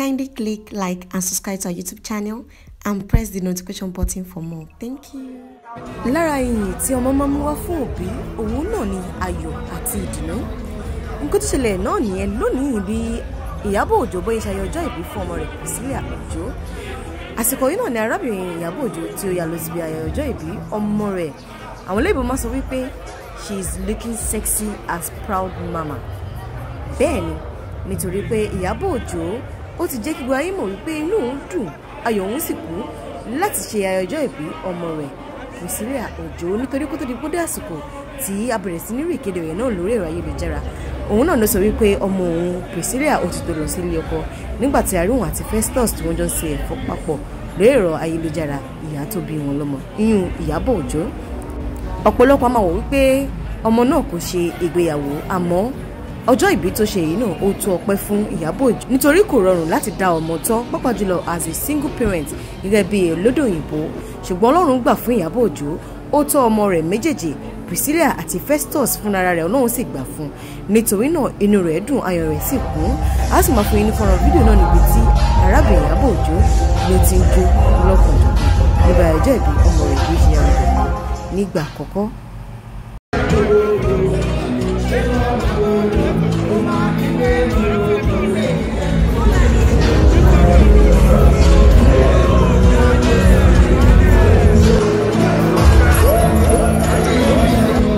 Kindly click like and subscribe to our YouTube channel and press the notification button for more. Thank you. lára ìyìn tí ọmọ máa ń mú wá fún òbí òun náà ni ayọ̀ àti ìdùnnú nǹkan tó ṣẹlẹ̀ náà nìyẹn lónìí bí ìyábọ̀ òjó bóyá ṣayọ ọjọ́ ìbí fún ọmọ rẹ̀ Priscilla òjó àsìkò yìí náà ni arábìnrin ìyábọ̀ òjó tí ó yà lọ síbi ayẹyẹ ọjọ́ ìbí ọmọ rẹ̀ àwọn olóyìnbó máa sọ wípé she is looking sexy as proud mama bẹ́ẹ̀ ni nítorí pé ìyábọ̀ òjó ó ti jẹ́ kí gbogbo ayé mọ̀ wípé inú òun dùn ayọ̀ òun sì kú láti ṣe ayẹyẹ ọjọ́ ìbí ọmọ rẹ̀ Priscilla òjó nítorí kó tó di kódé àsìkò tí a bẹ̀rẹ̀ sí ní rí ìkéde rẹ̀ náà lórí ẹ̀rọ ayélujára òun náà ló sọ wípé ọmọ òun Priscilla ó ti tó lọ sí ilé ọkọ nígbà tí àríwọ̀n àti Festus tí wọ́n jọ ń ṣe ẹ̀fọ́ papọ̀ lórí ẹ̀rọ ayélujára ìyá tó bí wọn lọ́mọ iyún Ìyábọ̀ Òjó ọ̀pọ̀lọpọ̀ máa wò wípé ọmọ náà kò ṣe ìgbéyàwó àmọ́ ọjọ́ ìbí tó ṣe yìí náà ó tó ọpẹ́ fún Ìyábọ̀ Òjó nítorí kò rọrùn láti dá ọmọ tọ́ pàápàá jùlọ as a single parent gẹ́gẹ́ bí olódò òyìnbó ṣùgbọ́n Ọlọ́run gbà fún Ìyábọ̀ Òjó ó tọ́ ọmọ rẹ̀ méjèèjì Priscilla àti Festus fúnra rẹ̀ Ọlọ́run sì gbà fún nítorí náà inú rẹ̀ dùn ayọ̀ rẹ̀ sì kún a sì máa fún yín ní fọ́nrán fídíò náà níbi tí arábìnrin Ìyábọ̀ Òjó ló ti ń jó lọ́kànjọ̀kan nígbà ọjọ́ ìbí ọmọ rẹ̀ bí ṣe yára rẹ̀ nígbà àkọ́kọ́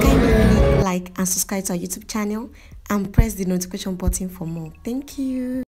like and subscribe to our YouTube channel and press the notification button for more. Thank you.